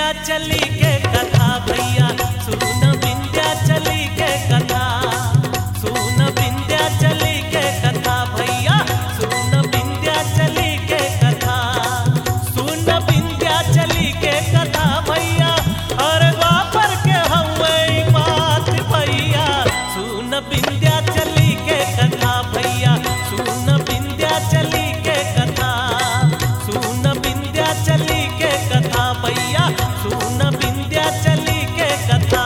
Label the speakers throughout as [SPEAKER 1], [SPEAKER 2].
[SPEAKER 1] विंध्याचली के कथा भैया सुन विंध्याचली के कथा सुन विंध्याचली के कथा भैया सुन विंध्याचली के कथा सुन विंध्याचली के कथा भैया अरे द्वापर के हवे बात भैया सुन विंध्याचली के कथा भैया सुन विंध्याचली के कथा सुन विंध्याचली के कथा भैया सुन विंध्याचली के कथा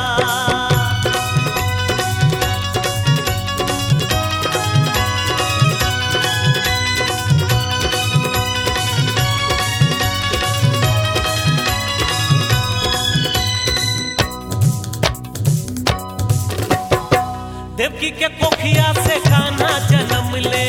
[SPEAKER 1] देवकी के कोखिया से कान्हा जन्म ले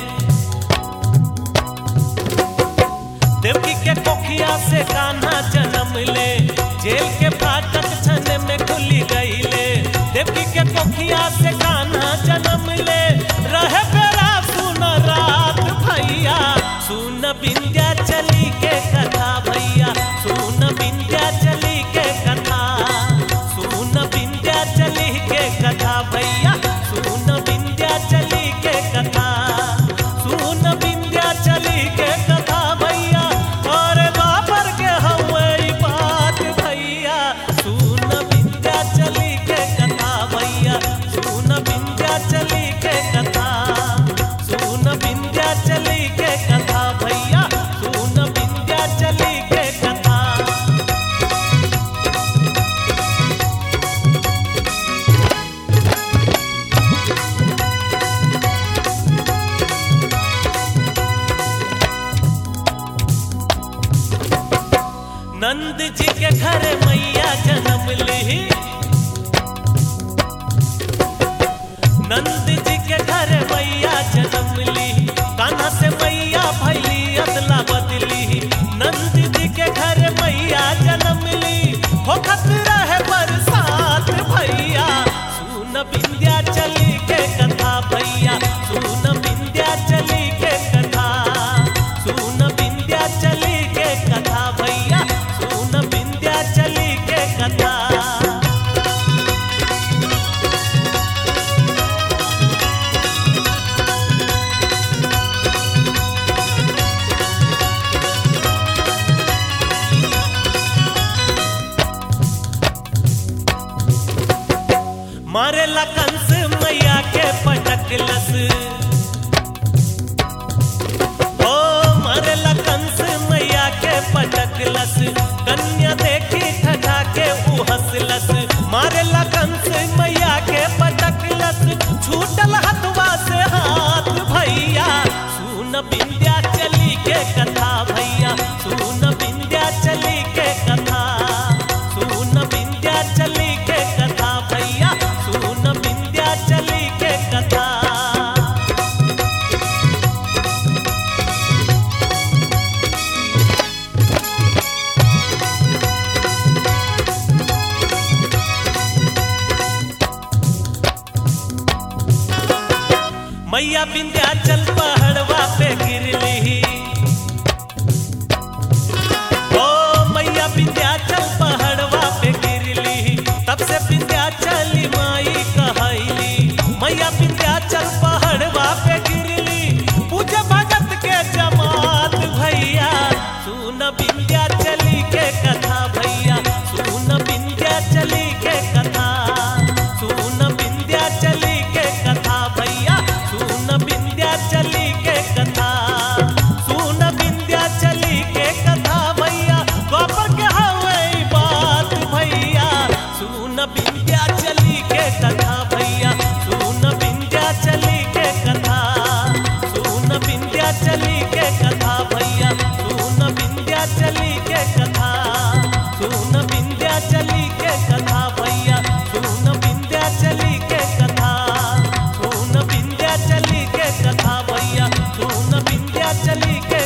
[SPEAKER 1] देवकी के कोखिया से कान्हा जन्म ले जेल के फाटक छन में खुली गईले देवकी के कोखिया से कान्हा जन्म ले रहे बेरा सुन रात भैया सुन विंध्या चली के कथा भैया सुन विंध्या चली के कथा सुन विंध्या चली के कथा भैया सुन विंध्या चली के कथा सुन विंध्या चली के कथा भैया और बाबर के हवे बात भैया सुन विंध्या चली के कथा भैया सुन विंध्या चली के कथा सुन विंध्या चली के कथा भैया सुन विंध्या चली के कथा नंद जी के घर मैया जन्म ली नंद जी के घर मैया जन्म ली कान्हा से मैया भैली अदला बदली नंद जी के घर मैया जन्म ली होखत रहे बरसात भैया सुन विंध्या चली के कथा भैया सुन विंध्या चली के कथा सुन विंध्या चली के कथा भैया सुन विंध्या चली के कथा मारे कंस मैया के पटकलस ओ मारे कंस मैया के पटकलस कन्या देखी ठठा के ऊ हंसलस मारे कंस मैया के पटकलस छूटल हथवा से हाथ भैया सुन विंध्या चली के कथा भैया सुन विंध्या चली के कथा सुन विंध्या चली के कथा भैया सुन विंध्या चली के कथा मैया विंध्याचल पहाड़वा पे गिरली ओ मैया विंध्याचल पहाड़वा पे गिरली तब से विंध्याचली माई कहैली मैया विंध्याचल पहाड़वा पे गिरली पूजे भगत के जमात भैया सुन विंध्याचली के कथा भैया सुन विंध्याचली के कथा सुन विंध्याचली के कथा भैया सुन विंध्याचली के कथा सुन विंध्याचली के कथा भैया द्वापर के हवे बात भैया सुन विंध्याचली के कथा भैया सुन विंध्याचली के कथा सुन विंध्याचली के कथा भैया सुन विंध्याचली के कथा सुन विंध्याचली के कथा भैया सुन विंध्याचली के कथा सुन विंध्याचली के कथा भैया सुन विंध्याचली के